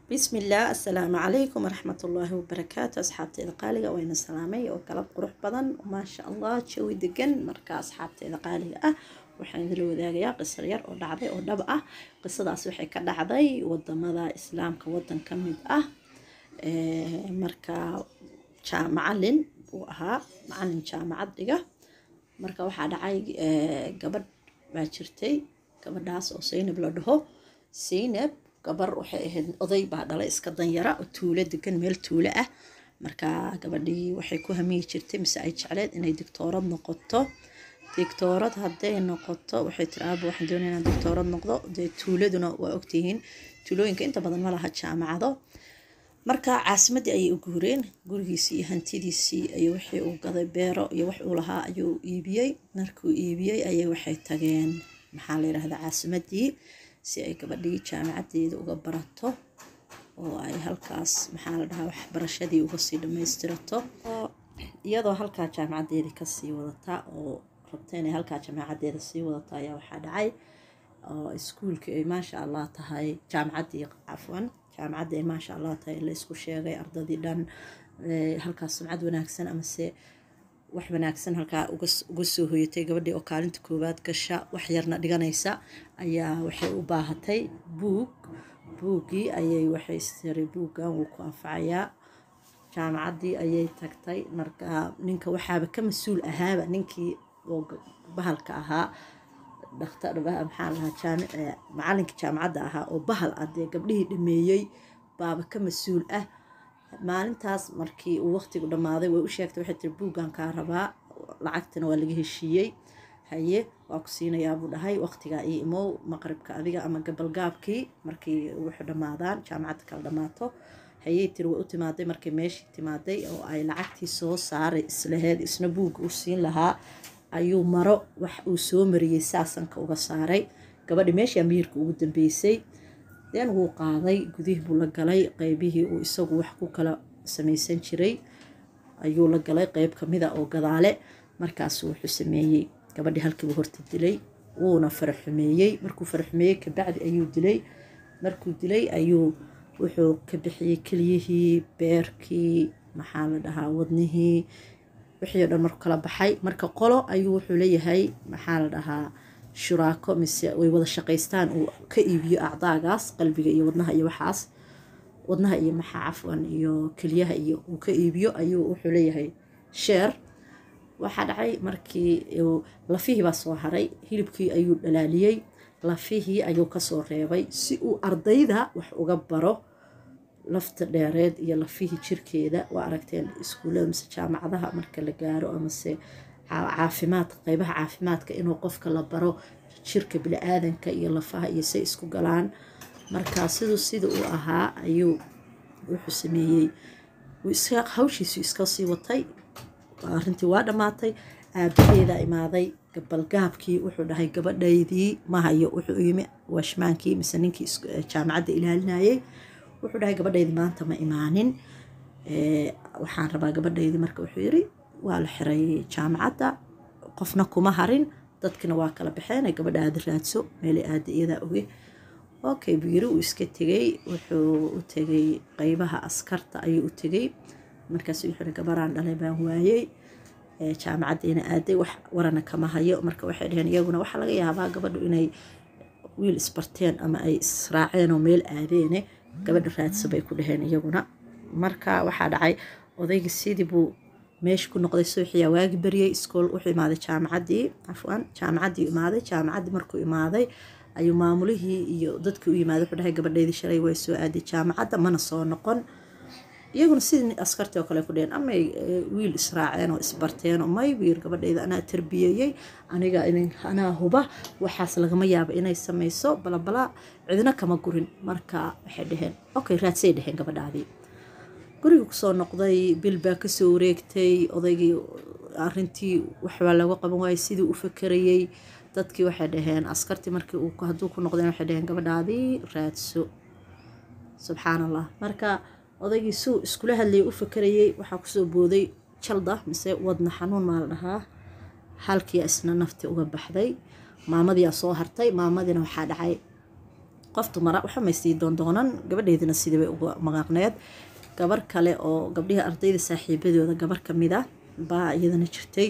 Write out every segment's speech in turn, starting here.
بسم الله السلام عليكم ورحمة الله وبركاته أصحابتي قالقة وين السلامي وكلب قروح بدن وما شاء الله تشوي دقن مركا أصحابتي قالقة أه waxaan idin wadaagayaa qisar yar oo dhacday oo dhab ah qisadaas waxay ka dhacday wadamada islaamka wadan ka mid ah marka macalin uu ahaa macalin jaamacad dhiga marka waxaa dhacay gabadh baa jirtay gabadhaas oo saynab la dhaho saynab gabar waxay ahayd oday baa dhalay iska danyara oo tuulo degan meel tuulo ah marka gabadhii waxay ku hamiyi jirtay mise ay jecleed inay digtoorad noqoto digtoorad hadday noqoto waxay tiri aaba waxaan doonaya inaan digtoorad noqdo dee tuuladuna waa ogtihiin tuulooyinka inta badan ma laha jaamacado marka caasimaddii ayay u guureen gurigiisii iyo hantidiisii iyo wixii uu gaday beero iyo wax uu lahaa ayuu iibiyey markuu iibiyey ayay waxay tageen maxaa la yidhahdaa caasimaddii si ay gabadhii jaamacaddeeda uga barato oo ay halkaas maxaa la dhahaa waxbarashadii uga sii dhammaystirato iyadoo halkaa jaamacaddeedii kasii wadata oo rabta inay halkaa jaamacaddeeda sii wadato ayaa waxaa dhacay oo iskuulka ay maasha allah tahay jaamacaddii cafwan jaamacadda ay maasha allah tahay la isku sheegay ardadii dhan halkaas sumcad wanaagsan amase wax wanaagsan halkaa uga soo hoyatay gabadhii oo kaalinta koowaad gasha wax yarna dhiganaysa ayaa waxay u baahatay buug buuggii ayay waxay istiri buuggan wuu ku anfacayaa jaamacaddii ayay tagtay marka ninka waxaaba ka mas-uul ahaaba ninkii oo bahalka ahaa dhaktar maxaa lahaa macalinka jaamacadda ahaa oo bahal ah dee gabdhihii dhameeyey baaba ka mas-uul ah maalintaas markii uu waqtigu dhammaaday way u sheegtay waxay tiri buuggan kaa rabaa lacagtana waa laga heshiiyey haye waa ku siinayaa buu dhahay waqtigaa io imow maqribka adiga ama gabalgaabkii markii wuxuu dhammaadaan jaamacadda kala dhammaato hayey tiri way u timaaday markay meeshii timaaday oo ay lacagtii soo saaray islaheed isna buugga u siin lahaa ayuu maro wax uu soo mariyey saasanka uga saaray gabadhi meeshii amiirka ugu dambeysay deen wuu qaaday gudihii buu la galay qeybihii uu isagu wax ku kala samaysan jiray ayuu la galay qeyb kamida oo gadaale markaasuu wuxuu sameeyey gabadhii halkiibu horta dilay wuuna faraxumeeyey markuu faraxumeeyey kabacdi ayuu dilay markuu dilay ayuu wuxuu ka bixiyey keliyihii beerkii maxaa la dhahaa wadnihii wixii o dhan markuu kala baxay marka qolo ayuu wuxuu leeyahay maxaa la dhahaa shuraako mise way wada shaqaystaan uu ka iibiyo acdaagaas qalbiga iyo wadnaha iyo waxaas wadnaha iyo maxaa cafwan iyo keliyaha iyo uu ka iibiyo ayuu wuxuu leeyahay sheer waxaa dhacay markii lafihii baa soo haray hilibkii ayuu dhalaaliyey lafihii ayuu kasoo reebay si uu ardayda wax uga baro lafta dheereed iyo lafihii jirkeeda waa aragteen iskuullada mise jaamacadaha marka la gaaro amase caafimaad qeybaha caafimaadka inuu qofka la baro jirka bili-aadanka iyo lafaha iyo say isku galaan marka siduu sida uu ahaa ayuu wuxuu sameeyey hawshiisu iska sii watay arrintii waa dhammaatay aabaheedaa imaaday gabalgaabkii wuxuu dhahay gabadhaydii ma hayo wuxuu yimi washmaankii mise ninkii jaamacadda ilaalinayay wuxuu dhahay gabadhaydii maanta ma imaanin waxaan rabaa gabadhaydii marka wuxuu yiri waa la xiray jaamacadda qofna kuma harin dadkina waa kala baxeen gabadha aada raadso meelay aada iyadaa oge okay buu yiri uu iska tegey wuxuu u tegay qeybaha askarta ayuu u tegey markaas wuxuu gabaraan dhalay baan waayey jaamacaddiina aaday wax warana kama hayo marka waxay dhaheen iyaguna waxaa laga yaabaa gabadhu inay wiil isbarteen ama ay israaceen oo meel aadeene gabadha raadsa bay ku dhaheen iyaguna marka waxaa dhacay odaygii sidii buu meesha ku noqday suuxiyaa waagi baryey iskool wuxuu imaaday jaamacaddii cafwan jaamacaddii imaaday jaamacaddii markuu imaaday ayuu maamulihii iyo dadkii u yimaaday wuxuu dhahay gabadhaydii shalay way soo aaday jaamacadda mana soo noqon iyaguna sidii askartii oo kale ku dheheen amay wiil israaceen oo isbarteen oo may wiil gabadhayda anaa tarbiyeeyey aniga anaa huba waxaas lagama yaaba inay samayso balabala cidna kama gurin marka waxay dhaheen okay raadsay dhaheen gabadhaadii guriga kusoo noqday bil baa kasoo wareegtay odaygii arintii waxbaa laga qaban waayey sidii u fakerayey dadkii waxay dhaheen askartii markii hadduu ku noqdeen waxay dhaheen gabadhaadii raadso subxaan allah marka odaygii suu iskula hadlayay u fakerayey waxaa kusoo booday jalda mise wadna xanuun maa la dhahaa halkii isna nafti uga baxday maamadiyaa soo hartay maamadina waxaa dhacay qof dumara waxa may sii doondoonan gabadheedina sidii bay uga magaaqneed gabar kale oo gabdhihi ardayda saaxiibadooda gabar kamid a baa iyadana jirtay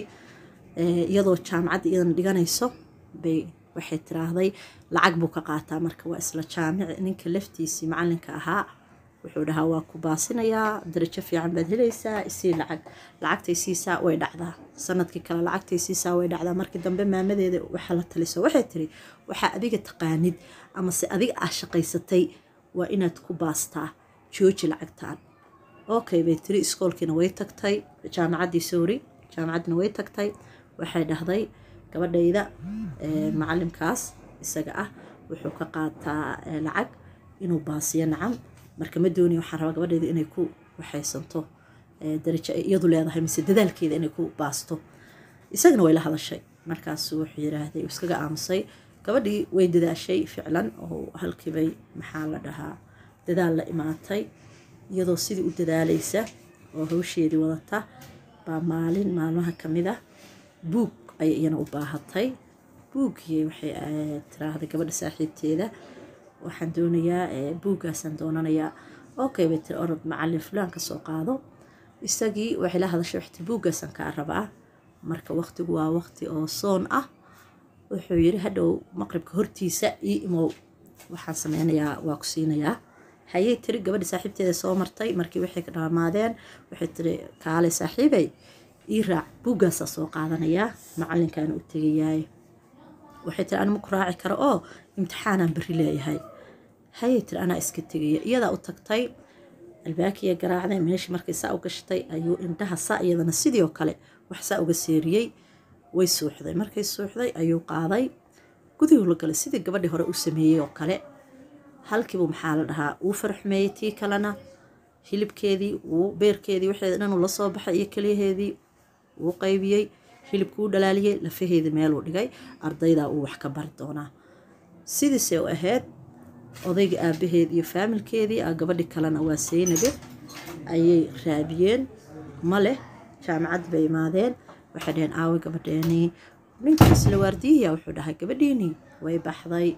iyadoo jaamacadda iyadana dhiganayso bay waxay tiraahday lacag buu ka qaataa marka waa isla jaamici ninka laftiisii macalinka ahaa wuxuu dhahaa waa ku baasinayaa darajo fiican baad helaysaa isii lacag lacagtay siisaa way dhacdaa sanadkii kale lacagtay siisaa way dhacdaa markii dambe maamadeeda waxaa la taliso waxay tiri waxaa adiga taqaanid amase adiga ah shaqaysatay waa inaad ku baastaa jooji lacagtaan okay bay tiri iskoolkiina way tagtay jaamacaddii sowri jaamacaddina way tagtay waxay dhahday gabadhayda macalimkaas isaga ah wuxuu ka qaataa lacag inuu baasiyo nacam marka ma doonaya waxaan rabaa gabadheeda inay ku waxaysanto darajo ay iyadu leedahay mise dadaalkeeda inay ku baasto isagana way la hadashay markaasu wuxuu yiraahday iskaga aamusay gabadhii way dadaashay ficlan oo halkiibay maxaa la dhahaa dadaal la imaatay iyadoo sidii u dadaalaysa oo hawsheedii wadata baa maalin maalmaha kamid ah buug ayay iyana u baahatay buuggii waxay tiraahday gabadha saaxiibteeda waxaan doonayaa buuggaasaan doonanayaa okay bay tiri orod macalin fulaan ka soo qaado isagii waxay la hadashay waxti buuggaasaan kaa rabaa marka waqtigu waa waqti oo soon ah wuxuu yiri hadhow maqribka hortiisa ii imow waxaan sameynayaa waa ku siinayaa hayay tiri gabadha saaxiibteeda soo martay markii waxay ka dhamaadeen waxay tiri kaale saaxiibay ii raac buuggaasaa soo qaadanayaa macalinkaana u tegayaay waxay tiri anima ku raaci karo oo imtixaanaan beri leeyahay hayay tiri anaa iska tegaya iyadaa u tagtay albaakiya garaacday meeshii markay saa u gashatay ayuu indhaha saa iyadana sidii oo kale wax saa uga seeriyey way suuxday markay suuxday ayuu qaaday gudihuu la galay sidii gabadhii hore u sameeyey oo kale halkiibuu maxaa la dhahaa uu farxumeeyey tii kalena hilibkeedii wuu beerkeedii waxeeda dhan uu la soo baxay iyo keliyaheedii wuu qaybiyey hilibkuu dhalaaliyey lafaheedii meeluu dhigay ardaydaa uu wax ka bari doonaa sidiisay u ahayd odayga aabaheed iyo faamilkeedii a gabadhi kalena waa seynabe ayay raabiyeen ma leh jaamacad bay imaadeen waxay dhaheen aawe gabadheenii ninkii isla waardiyihiya wuxuu dhahay gabadhiinii way baxday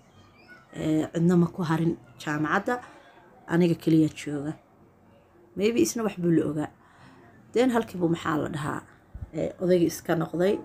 cidna ma ku harin jaamacadda aniga keliya jooga maybe isna wax buu la ogaa deen halkiibuu maxaa la dhahaa odaygii iska noqday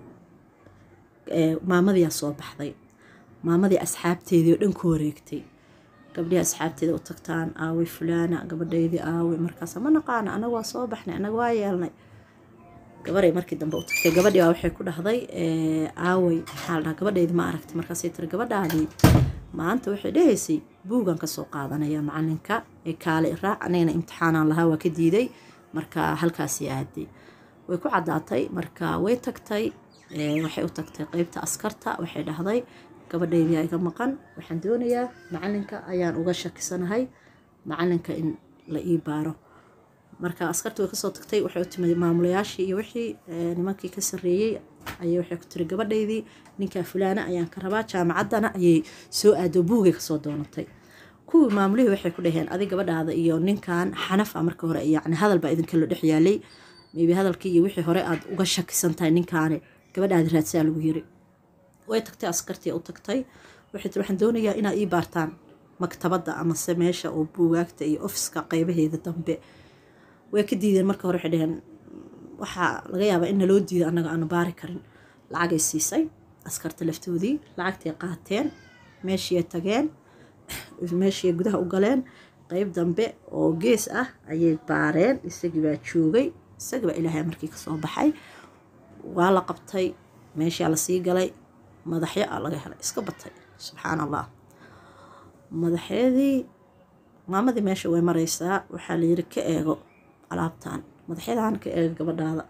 maamadiyaa soo baxday maamadii asxaabteedii oo dhan ku wareegtay gabdhihii asxaabteeda u tagtaan aaway fulaana gabadhaydii aaway markaas ma naqaana anaga waa soo baxnay anaga waa yeelnay gabaray markii dambe u tagtay gabadhii baa waxay ku dhahday aaway maxaa la dhahaa gabadhaydii ma aragtay markaasay tiri gabadhaadii maanta waxay dhahaysay buugan kasoo qaadanaya macalinka ee kaale raac anigana imtixaanaan lahaa waa ka diiday marka halkaasii aaday way ku caddaatay marka way tagtay waxay u tagtay qeybta askarta waxay dhahday gabadhaydii iga maqan waxaan doonayaa macalinka ayaan uga shakisanahay macalinka in la ii baaro marka askartii way kasoo tagtay waxay u timid maamulayaashii iyo wixii nimankii ka sarreeyey ayay waxay ku tiri gabadhaydii ninkaa fulaana ayaan ka rabaa jaamacaddana ayay soo aado buugay kasoo doonatay kuwii maamulihii waxay ku dhaheen adig gabadhaada iyo ninkan xanafa marka hore yacni hadal baa idinkala dhex yaalay maybe hadalkii iyo wixii hore aad uga shakisan tahay ninkaani gabadhaadi raadsaa lagu yiri way tagtay askartii u tagtay waxay tiri waxaan doonayaa inaad ii baartaan maktabadda amase meesha oo buugaagta iyo ofiska qeybaheeda dambe way ka diideen marka hore waxay dhaheen waxaa laga yaabaa in naloo diido annaga aanu baari karin lacagay siisay askarta laftoodii lacagtay qaateen meeshiiay tageen meeshiiay gudaha u galeen qeyb dambe oo gees ah ayay baareen isagii baa joogay isagii baa ilaahay markii kasoo baxay waa la qabtay meeshaa lasii galay madaxyo a laga helay iska batay subxaan allah madaxyadii maamadii meesha way mareysaa waxaa layiri ka eego alaabtan madaxyadan ka eego gabadhaada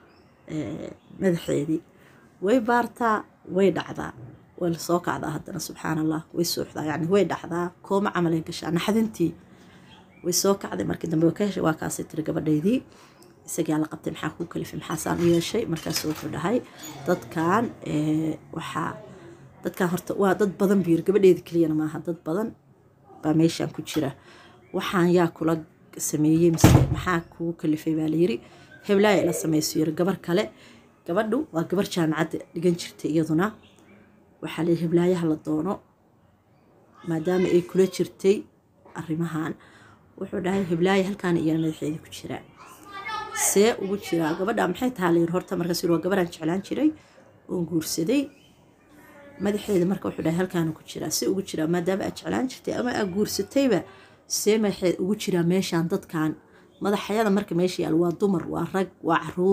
madaxeedii way baartaa way dhacdaa way lasoo kacdaa haddana subxaan allah way suuxdaa yani way dhacdaa kooma camalay gashaa naxdintii way soo kacday markii dambe waa kaasay tiri gabadhaydii isagaa la qabtay maxaa kuu kalifay maxaasaan u yeeshay markaasu wuxuu dhahay dadkan waxaa dadkan horta waa dad badan buu yiri gabadheeda keliyana maaha dad badan baa meeshan ku jira waxaan yaa kula sameeyey mise maxaa kugu kalifay baa layiri heblaaya ila sameyso yiri gabar kale gabadhu waa gabar jaamacadda dhigan jirtay iyaduna waxaa layiri heblaayaha la doono maadaama ay kula jirtay arrimahan wuxuu dhahay hiblaayo halkaan iyana madaxeeda ku jiraa see ugu jiraa gabadha maxay tahaa layiri horta markaas waa gabadhaan jeclaan jiray oon guursaday madaxeeda marka wuxuu dhahay halkaana ku jiraa see ugu jiraa maadaama aad jeclaan jirtay ama aad guursatayba see madaxeed ugu jiraa meeshaan dadkan madaxyada marka meesha yaal waa dumar waa rag waa caruur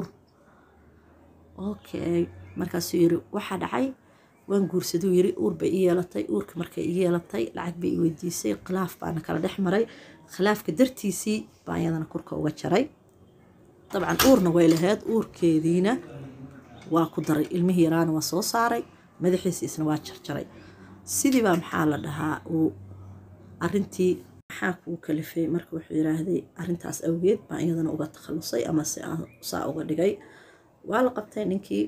okay markaasuu yiri waxaa dhacay waan guursaduu yiri uur bay i yeelatay uurka markay i yeelatay lacag bay i weydiisay khilaaf baana kala dhex maray khilaafka dartiisii baan iyadana kurka uga jaray dabcan uurna way lahayd uurkeediina waa ku daray ilmihii yaraana waa soo saaray madaxiisa isna waa jarjaray sidiibaa maxaa la dhahaa uu arintii maxaa kuu kalifay marka wuxuu yiraahday arintaas awgeed baan iyadana uga takhalusay ama se saa uga dhigay waa la qabtay ninkii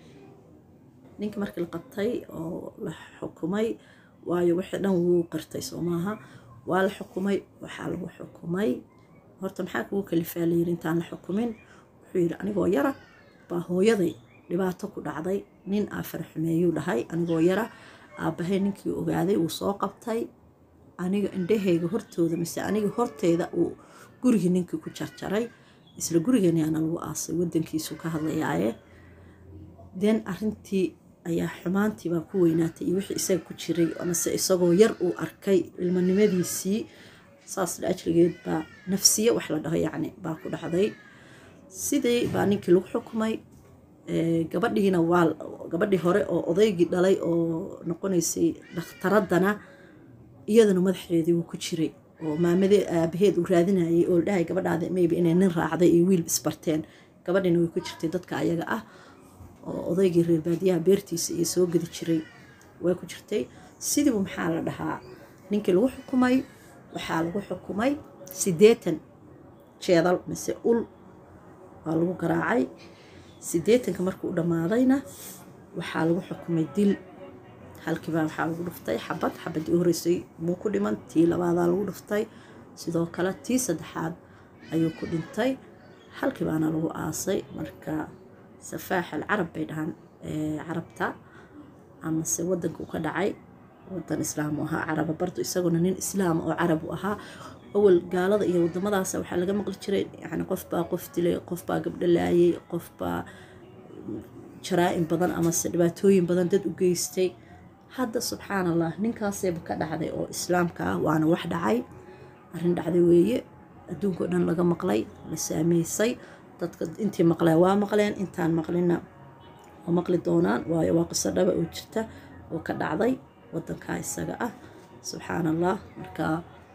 ninkii markii la qabtay oo la xukumay waayo wixii dhan wuu qirtay soo maaha waa la xukumay waxaa lagu xukumay horta maxaa kugu kalifaa layiri intaan la xukumin wuxuu yidhi anigoo yara baa hooyaday dhibaato ku dhacday nin aa farxumeeyuu dhahay anigoo yara aabbahay ninkii ogaaday wuu soo qabtay aniga indhahayga hortooda mise aniga horteeda uu gurigii ninkii ku jarjaray isla gurigeeniyaana lagu aasay wadankiisu ka hadlayaaye den arintii ayaa xumaantii baa ku weynaatay iyo wixii isaga ku jiray amase isagoo yar uu arkay ilmanimadiisii saas ajligeed baa nafsiye wax la dhaho yacni baa ku dhacday sidii baa ninkii lagu xukumay gabadhiina waa gabadhii hore oo odaygii dhalay oo noqonaysay dhakhtaradana iyadana madaxeedii wuu ku jiray oo maamadee aabaheed uu raadinayay oo ladhahay gabadhaada maybe inay nin raacday iyo wiil isbarteen gabadhiina way ku jirtay dadka ayaga ah oo odaygii reer baadiyaha beertiisa iyo soo gedi jiray way ku jirtay sidiibu maxaa la dhahaa ninkii lagu xukumay waxaa lagu xukumay siddeetan jeedal mise ul waa lagu garaacay siddeetanka markuu u dhammaadayna waxaa lagu xukumay dil halkiibaa waxaa lagu dhuftay xabad xabadii u horeysay muu ku dhiman tii labaadaa lagu dhuftay sidoo kale tii saddexaad ayuu ku dhintay halkiibaana lagu aasay marka safaax alcarab bay dhahaan carabta amase wadanka uu ka dhacay wadan islaam u ahaa caraba bardo isaguna nin islaam oo carab u ahaa awal gaalada iyo wadamadaas waxaa laga maqli jiray yani qofbaa qof dilay qofbaa gabdho laayay qofbaa jaraa-in badan amase dhibaatooyin badan dad u geystay hadda subxaan allah ninkaasayba ka dhacday oo islaamka ah waana wax dhacay arrin dhacday weeye adduunkao dhan laga maqlay la saameysay dadka intii maqleen waa maqleen intaan maqlina waa maqli doonaan waayo waa qiso dhaba oo jirta oo ka dhacday wadankaa isaga ah subxaan allah marka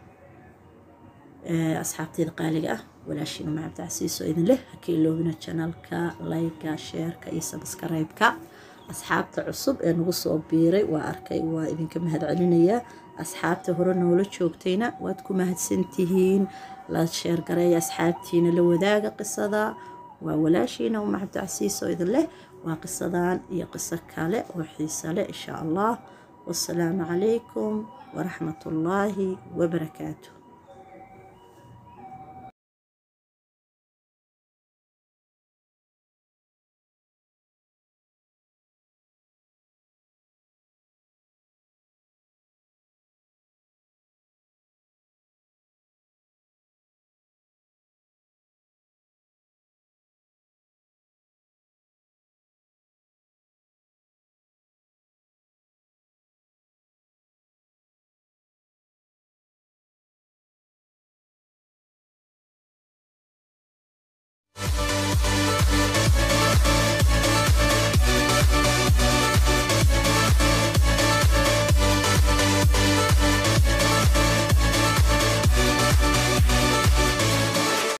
asxaabteyda qaaliga ah walaashiina ma cabdicasiis oo idin leh haka iloobina janalka layga sheerka iyo sabskaraybka asxaabta cusub ee nagu soo biiray waa arkay waa idinka mahad celinayaa asxaabta hore noola joogtayna waad ku mahadsantihiin la sheergareeya asxaabtiina la wadaaga qisada waa walaashiina uma cabdicasiis oo idin leh waa qisadan iyo qiso kale oo xiisa leh insha allah wasalaamu calaykum waraxmat ullaahi wabarakaatu